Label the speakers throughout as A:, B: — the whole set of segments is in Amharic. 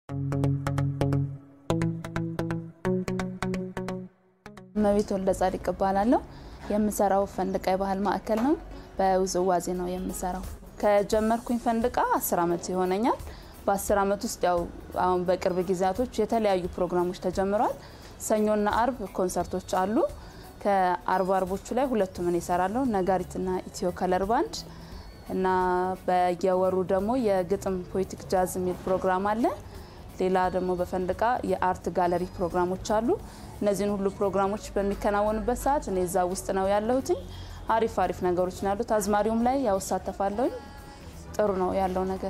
A: እመቤት ወልደ ጻድቅ እባላለሁ። የምሰራው ፈንድቃ የባህል ማዕከል ነው። በውዝዋዜ ነው የምሰራው። ከጀመርኩኝ ፈንድቃ አስር ዓመት ይሆነኛል። በአስር ዓመት ውስጥ ያው አሁን በቅርብ ጊዜያቶች የተለያዩ ፕሮግራሞች ተጀምረዋል። ሰኞና አርብ ኮንሰርቶች አሉ። ከአርብ አርቦቹ ላይ ሁለቱም እኔ እሰራለሁ፣ ነጋሪትና ኢትዮ ከለር ባንድ እና በየወሩ ደግሞ የግጥም ፖኤቲክ ጃዝ የሚል ፕሮግራም አለ። ሌላ ደግሞ በፈንድቃ የአርት ጋለሪ ፕሮግራሞች አሉ። እነዚህን ሁሉ ፕሮግራሞች በሚከናወኑበት ሰዓት እኔ እዛ ውስጥ ነው ያለሁትኝ። አሪፍ አሪፍ ነገሮች ነው ያሉት። አዝማሪውም ላይ ያው እሳተፋለሁኝ። ጥሩ ነው ያለው ነገር።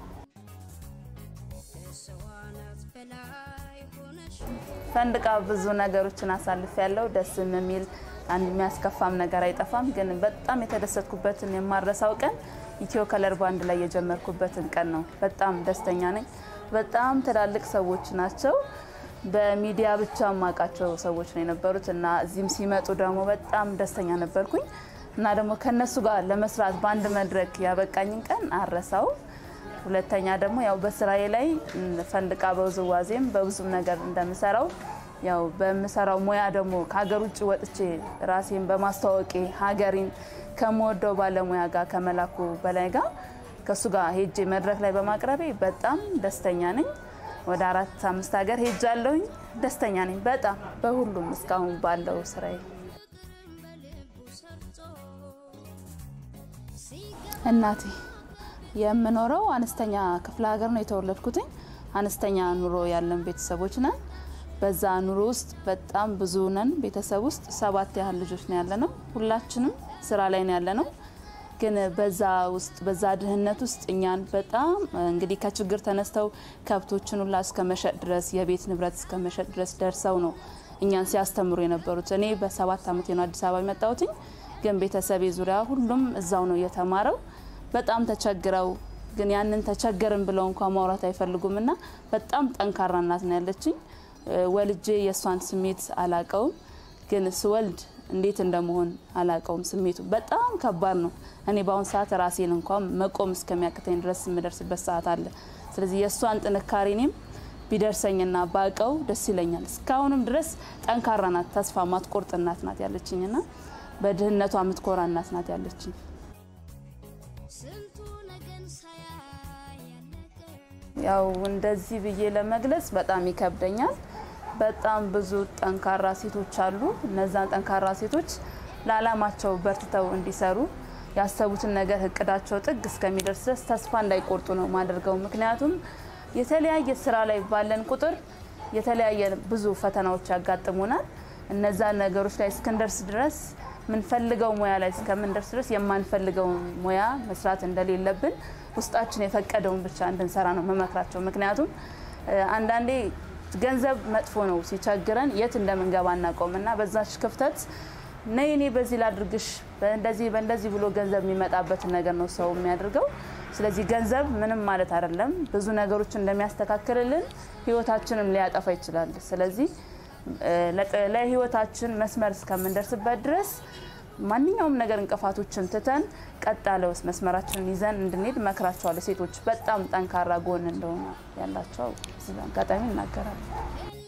A: ፈንድቃ ብዙ ነገሮችን አሳልፍ ያለው ደስም የሚል አንድ የሚያስከፋም ነገር አይጠፋም። ግን በጣም የተደሰትኩበትን የማረሳው ቀን ኢትዮ ከለር ባንድ ላይ የጀመርኩበትን ቀን ነው። በጣም ደስተኛ ነኝ። በጣም ትላልቅ ሰዎች ናቸው። በሚዲያ ብቻ የማውቃቸው ሰዎች ነው የነበሩት እና እዚህም ሲመጡ ደግሞ በጣም ደስተኛ ነበርኩኝ እና ደግሞ ከነሱ ጋር ለመስራት በአንድ መድረክ ያበቃኝን ቀን አረሳው። ሁለተኛ ደግሞ ያው በስራዬ ላይ ፈንድቃ በውዝዋዜም በብዙም ነገር እንደምሰራው ያው በምሰራው ሙያ ደግሞ ከሀገር ውጭ ወጥቼ ራሴን በማስተዋወቄ ሀገሬን ከምወደው ባለሙያ ጋር ከመላኩ በላይ ጋር ከእሱ ጋር ሄጄ መድረክ ላይ በማቅረቤ በጣም ደስተኛ ነኝ። ወደ አራት አምስት ሀገር ሄጃለሁኝ። ደስተኛ ነኝ በጣም በሁሉም እስካሁን ባለው ስራዬ። እናቴ የምኖረው አነስተኛ ክፍለ ሀገር ነው የተወለድኩትኝ። አነስተኛ ኑሮ ያለን ቤተሰቦች ነን። በዛ ኑሮ ውስጥ በጣም ብዙ ነን። ቤተሰብ ውስጥ ሰባት ያህል ልጆች ነው ያለ ነው። ሁላችንም ስራ ላይ ነው ያለ ነው። ግን በዛ ውስጥ በዛ ድህነት ውስጥ እኛን በጣም እንግዲህ ከችግር ተነስተው ከብቶችን ሁላ እስከ መሸጥ ድረስ የቤት ንብረት እስከ መሸጥ ድረስ ደርሰው ነው እኛን ሲያስተምሩ የነበሩት። እኔ በሰባት ዓመቴ ነው አዲስ አበባ የመጣሁትኝ። ግን ቤተሰቤ ዙሪያ ሁሉም እዛው ነው የተማረው። በጣም ተቸግረው ግን ያንን ተቸገርን ብለው እንኳ ማውራት አይፈልጉም እና በጣም ጠንካራ እናት ነው ያለችኝ። ወልጄ የእሷን ስሜት አላቀውም፣ ግን ስወልድ እንዴት እንደመሆን አላቀውም። ስሜቱ በጣም ከባድ ነው። እኔ በአሁን ሰዓት ራሴን እንኳን መቆም እስከሚያቅተኝ ድረስ የምደርስበት ሰዓት አለ። ስለዚህ የእሷን ጥንካሬ እኔም ቢደርሰኝና ባቀው ደስ ይለኛል። እስካሁንም ድረስ ጠንካራ ናት፣ ተስፋ ማትቆርጥ እናት ናት ያለችኝና በድህነቷ የምትኮራ እናት ናት ያለችኝ። ያው እንደዚህ ብዬ ለመግለጽ በጣም ይከብደኛል። በጣም ብዙ ጠንካራ ሴቶች አሉ። እነዛን ጠንካራ ሴቶች ለዓላማቸው በርትተው እንዲሰሩ ያሰቡትን ነገር እቅዳቸው ጥግ እስከሚደርስ ድረስ ተስፋ እንዳይቆርጡ ነው ማደርገው። ምክንያቱም የተለያየ ስራ ላይ ባለን ቁጥር የተለያየ ብዙ ፈተናዎች ያጋጥሙናል። እነዛ ነገሮች ላይ እስክንደርስ ድረስ የምንፈልገው ሙያ ላይ እስከምንደርስ ድረስ የማንፈልገውን ሙያ መስራት እንደሌለብን ውስጣችን የፈቀደውን ብቻ እንድንሰራ ነው መመክራቸው። ምክንያቱም አንዳንዴ ገንዘብ መጥፎ ነው፣ ሲቸግረን የት እንደምንገባ እናውቀውም እና በዛች ክፍተት ነይ እኔ በዚህ ላድርግሽ በእንደዚህ በእንደዚህ ብሎ ገንዘብ የሚመጣበትን ነገር ነው ሰው የሚያደርገው። ስለዚህ ገንዘብ ምንም ማለት አይደለም፣ ብዙ ነገሮችን እንደሚያስተካክልልን ህይወታችንም ሊያጠፋ ይችላል። ስለዚህ ለህይወታችን መስመር እስከምንደርስበት ድረስ ማንኛውም ነገር እንቅፋቶችን ትተን ቀጥ ያለ መስመራችንን ይዘን እንድንሄድ መክራቸዋለሁ። ሴቶች በጣም ጠንካራ ጎን እንደሆነ ያላቸው አጋጣሚ ይናገራሉ።